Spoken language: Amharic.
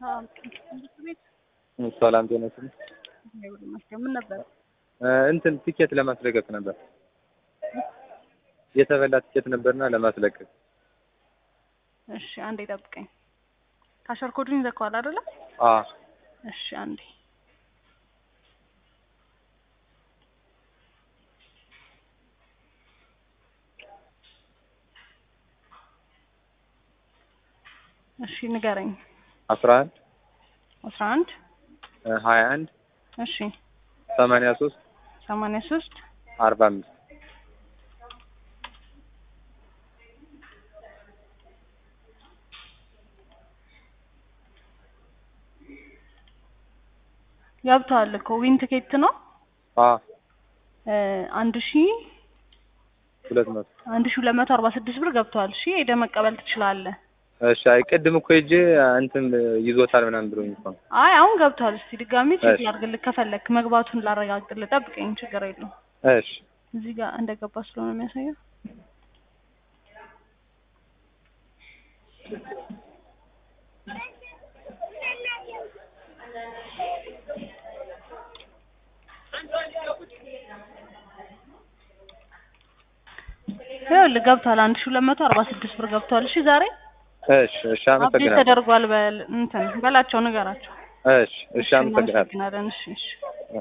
ሰላም ጤና ይስጥልኝ። ምን ነበር? እንትን ቲኬት ለማስለቀቅ ነበር። የተበላ ቲኬት ነበርና ለማስለቀቅ። እሺ አንዴ ጠብቀኝ። ካሸር ኮዱን ይዘከዋል አይደለ? አ እሺ አንዴ እሺ ንገረኝ። 11 አስራ አንድ 21 እሺ 83 ሰማንያ ሶስት 45 ገብተዋል እኮ ዊን ትኬት ነው አ እ አንድ ሺ ሁለት መቶ አንድ ሺ ሁለት መቶ አርባ ስድስት ብር ገብተዋል። እሺ ሄደህ መቀበል ትችላለህ። እሺ አይ ቅድም እኮ ሂጄ እንትን ይዞታል ምናምን ብሎኝ እኮ ነው። አይ አሁን ገብቷል። እስቲ ድጋሚ ቼክ እሺ። ላድርግልህ ከፈለክ መግባቱን ላረጋግጥልህ። ጠብቀኝ፣ ችግር የለውም። እሺ እዚህ ጋር እንደገባ ስለሆነ የሚያሳየው ይኸውልህ ገብቷል። አንድ ሺህ ሁለት መቶ አርባ ስድስት ብር ገብቷል። እሺ ዛሬ እሺ እሺ አፕዴት አመሰግናለሁ። ተደርጓል። በል እንትን በላቸው ንገራቸው። እሺ እሺ አመሰግናለሁ። እናመሰግናለን። እሺ እሺ